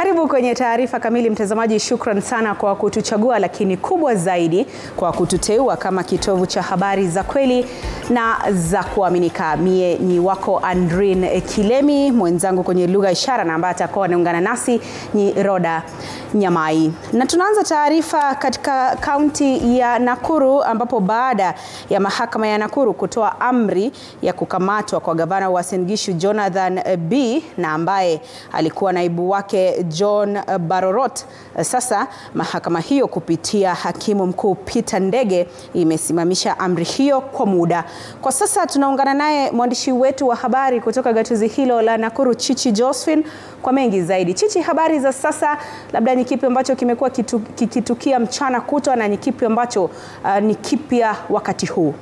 Karibu kwenye taarifa kamili mtazamaji. Shukran sana kwa kutuchagua, lakini kubwa zaidi kwa kututeua kama kitovu cha habari za kweli na za kuaminika. Mie ni wako Andrin Kilemi, mwenzangu kwenye lugha ishara na ambaye atakuwa anaungana nasi ni Roda Nyamai. Na tunaanza taarifa katika kaunti ya Nakuru ambapo baada ya mahakama ya Nakuru kutoa amri ya kukamatwa kwa gavana wa Uasin Gishu Jonathan B na ambaye alikuwa naibu wake John Barorot, sasa mahakama hiyo kupitia hakimu mkuu Peter Ndege imesimamisha amri hiyo kwa muda. Kwa sasa tunaungana naye mwandishi wetu wa habari kutoka gatuzi hilo la Nakuru, Chichi Josephine, kwa mengi zaidi. Chichi, habari za sasa, labda ni kipi ambacho kimekuwa kikitukia mchana kutwa na ni kipi ambacho uh, ni kipya wakati huu?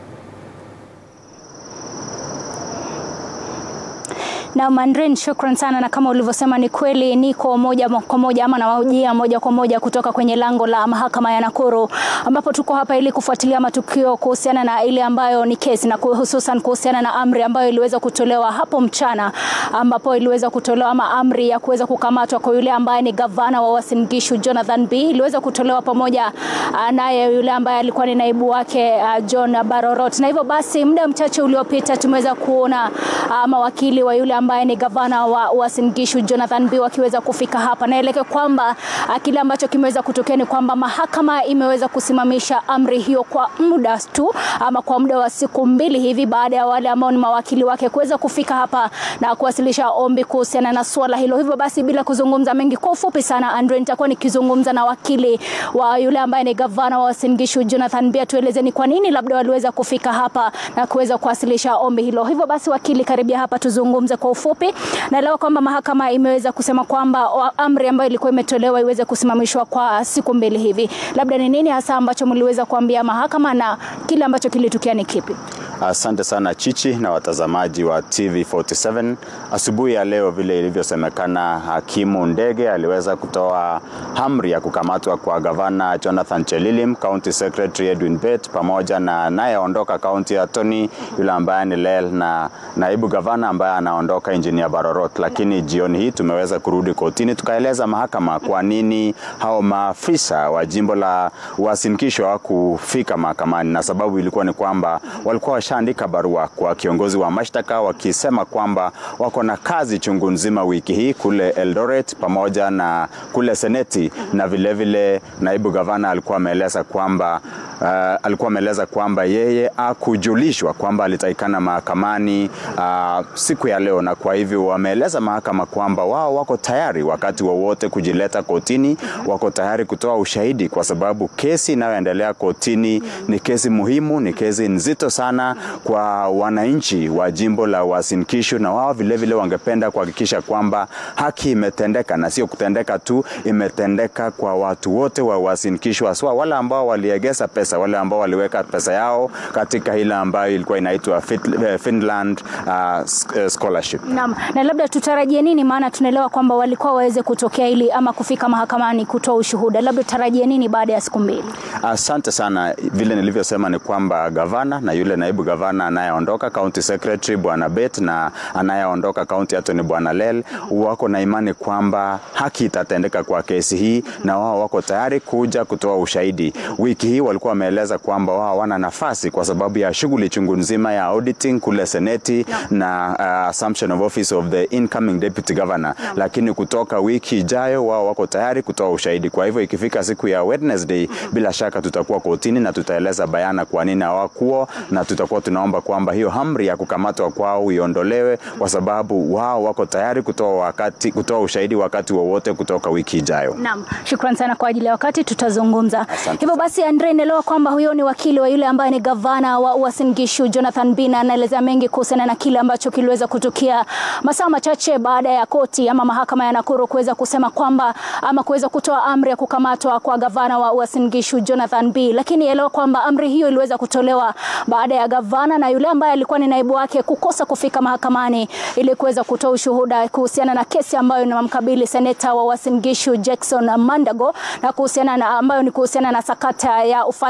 Na Mandrin, shukran sana, na kama ulivyosema ni kweli, niko moja kwa moja ama nawajia moja kwa moja kutoka kwenye lango la mahakama ya Nakuru, ambapo tuko hapa ili kufuatilia matukio kuhusiana na ile ambayo ni kesi na hususan kuhusiana na amri ambayo iliweza kutolewa hapo mchana, ambapo iliweza kutolewa ama amri ya kuweza kukamatwa kwa yule ambaye ni gavana wa Uasin Gishu Jonathan B iliweza kutolewa pamoja naye yule ambaye alikuwa ni naibu wake uh, John Barorot, na hivyo basi muda mchache uliopita tumeweza kuona uh, mawakili wa yule ambaye ni gavana wa Uasin Gishu Jonathan B wakiweza kufika hapa. Naeleke kwamba kile ambacho kimeweza kutokea ni kwamba mahakama imeweza kusimamisha amri hiyo kwa muda tu ama kwa muda wa siku mbili hivi, baada ya wale ambao ni mawakili wake kuweza kufika hapa na kuwasilisha ombi kuhusiana na suala hilo. Hivyo basi, bila kuzungumza mengi, kwa ufupi sana, Andre, nitakuwa nikizungumza na wakili wa yule ambaye ni gavana wa Uasin Gishu Jonathan B, tueleze ni kwa nini labda waliweza kufika hapa na kuweza kuwasilisha ombi hilo. Hivyo basi, wakili, karibia hapa tuzungumze kwa ufupi. Naelewa kwamba mahakama imeweza kusema kwamba amri ambayo ilikuwa imetolewa iweze kusimamishwa kwa siku mbili hivi. Labda ni nini hasa ambacho mliweza kuambia mahakama na kile ambacho kilitukia ni kipi? Asante sana Chichi na watazamaji wa TV47. Asubuhi ya leo, vile ilivyosemekana, hakimu Ndege aliweza kutoa amri ya kukamatwa kwa gavana Jonathan Chelilim, county secretary Edwin Bet pamoja na anayeondoka county attorney yule ambaye ni Lel na naibu gavana ambaye anaondoka engineer Barorot. Lakini jioni hii tumeweza kurudi kotini tukaeleza mahakama kwa nini hao maafisa wa jimbo la Uasin Gishu hawakufika mahakamani, na sababu ilikuwa ni kwamba walikuwa washaandika barua kwa kiongozi wa mashtaka wakisema kwamba wako na kazi chungu nzima wiki hii kule Eldoret pamoja na kule Seneti, na vilevile vile naibu gavana alikuwa ameeleza kwamba uh, alikuwa ameeleza kwamba yeye akujulishwa kwamba alitakikana mahakamani uh, siku ya leo, na kwa hivyo wameeleza mahakama kwamba wao wako tayari wakati wowote wa kujileta kotini, wako tayari kutoa ushahidi kwa sababu kesi inayoendelea kotini ni kesi muhimu, ni kesi nzito sana kwa wananchi wa jimbo la Uasin Gishu, na wao vilevile wangependa kuhakikisha kwamba haki imetendeka na sio kutendeka tu, imetendeka kwa watu wote wa Uasin Gishu, haswa wale ambao waliegeza pesa, wale ambao waliweka pesa yao katika ile ambayo ilikuwa inaitwa Finland uh, scholarship. Naam, na labda tutarajie nini? Maana tunaelewa kwamba walikuwa waweze kutokea ili ama kufika mahakamani kutoa ushuhuda, labda tutarajie nini baada ya siku mbili? Asante sana. Vile nilivyosema ni kwamba gavana na yule naibu gavana anayeondoka county secretary bwana Bet na anayeondoka county attorney bwana Lel wako na imani kwamba haki itatendeka kwa kesi hii, na wao wako tayari kuja kutoa ushahidi. Wiki hii walikuwa wameeleza kwamba wao wana nafasi kwa sababu ya shughuli chungu nzima ya auditing kule seneti no. na uh, assumption of office of the incoming deputy governor no. Lakini kutoka wiki ijayo wao wako tayari kutoa ushahidi. Kwa hivyo ikifika siku ya Wednesday, mm -hmm. bila shaka tutakuwa kotini na tutaeleza bayana kwa nini hawakuwa na tutakuwa tunaomba kwamba hiyo amri ya kukamatwa kwao iondolewe kwa sababu wao wako tayari kutoa wakati kutoa ushahidi wakati wowote kutoka wiki ijayo. Naam, shukrani sana kwa ajili ya wakati, tutazungumza hivyo basi. Andre, naelewa kwamba huyo ni wakili wa yule ambaye ni gavana wa Uasin Gishu Jonathan B, anaelezea mengi kuhusiana na kile ambacho kiliweza kutukia masaa machache baada ya koti ama mahakama ya Nakuru kuweza kusema kwamba ama kuweza kutoa amri ya kukamatwa kwa gavana wa Uasin Gishu Jonathan B, lakini elewa kwamba amri hiyo iliweza kutolewa baada ya gavana na yule ambaye alikuwa ni naibu wake kukosa kufika mahakamani ili kuweza kutoa ushuhuda kuhusiana na kesi ambayo inamkabili seneta wa Uasin Gishu Jackson Mandago na kuhusiana na ambayo ni kuhusiana na sakata ya ufadhili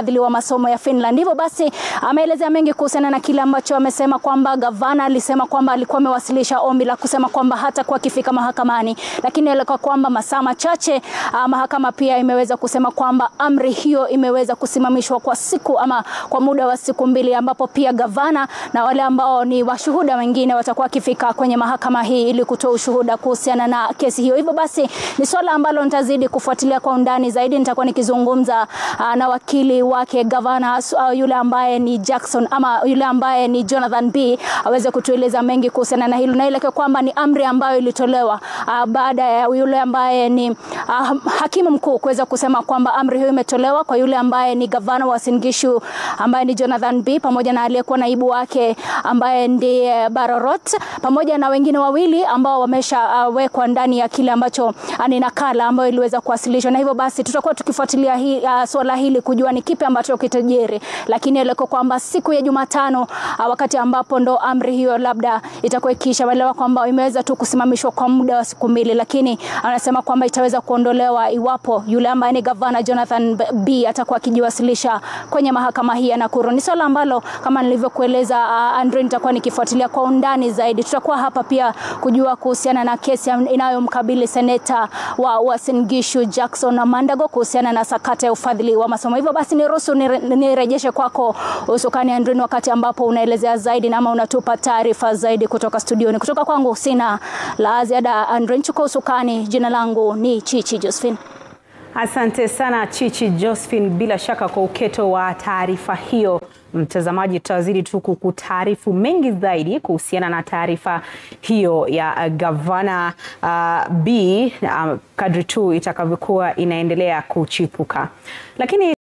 ufadhili wa masomo ya Finland. Hivyo basi ameelezea mengi kuhusiana na kile ambacho amesema kwamba gavana alisema kwamba alikuwa amewasilisha ombi la kusema kwamba hata kwa kifika mahakamani, lakini ilikuwa kwamba masaa machache uh, mahakama pia imeweza kusema kwamba amri hiyo imeweza kusimamishwa kwa siku ama kwa muda wa siku mbili, ambapo pia gavana na wale ambao ni washuhuda wengine watakuwa wakifika kwenye mahakama hii ili kutoa ushuhuda kuhusiana na kesi hiyo. Hivyo basi ni swala ambalo nitazidi kufuatilia kwa undani zaidi. Nitakuwa nikizungumza uh, na wakili wake gavana uh, yule ambaye ni Jackson ama yule ambaye ni Jonathan B aweze kutueleza mengi kuhusiana na hilo, na ile kwamba ni amri ambayo ilitolewa uh, baada ya yule ambaye ni uh, hakimu mkuu kuweza kusema kwamba amri hiyo imetolewa kwa yule ambaye ni gavana wa Uasin Gishu ambaye ni Jonathan B pamoja na aliyekuwa naibu wake ambaye ndiye Barorot pamoja na wengine wawili ambao wameshawekwa uh, ndani ya kile ambacho uh, ni nakala ambayo iliweza kuwasilishwa, na hivyo basi tutakuwa tukifuatilia hii, uh, swala hili kujua ni kipi ambacho kitajiri, lakini ile kwamba siku ya Jumatano uh, wakati ambapo ndo amri hiyo labda itakuwa ikiisha, waelewa kwamba imeweza tu kusimamishwa kwa muda wa siku mbili, lakini anasema kwamba itaweza kuondolewa iwapo yule ambaye ni gavana Jonathan B atakuwa akijiwasilisha kwenye mahakama hii ya Nakuru. Ni swala ambalo kama nilivyokueleza, uh, Andre, nitakuwa nikifuatilia kwa undani zaidi. Tutakuwa hapa pia kujua kuhusiana na kesi inayomkabili seneta wa Uasin Gishu Jackson Mandago kuhusiana na sakata ya ufadhili wa masomo. Hivyo basi niruhusu nirejeshe kwako usukani Andre, wakati ambapo unaelezea zaidi na ama unatupa taarifa zaidi kutoka studioni. Kutoka kwangu sina la ziada. Andre, chukua usukani. Jina langu ni Chichi Josephine. Asante sana Chichi Josephine, bila shaka kwa uketo wa taarifa hiyo. Mtazamaji, tutazidi tu kukutaarifu mengi zaidi kuhusiana na taarifa hiyo ya uh, gavana uh, B uh, kadri tu itakavyokuwa inaendelea kuchipuka, lakini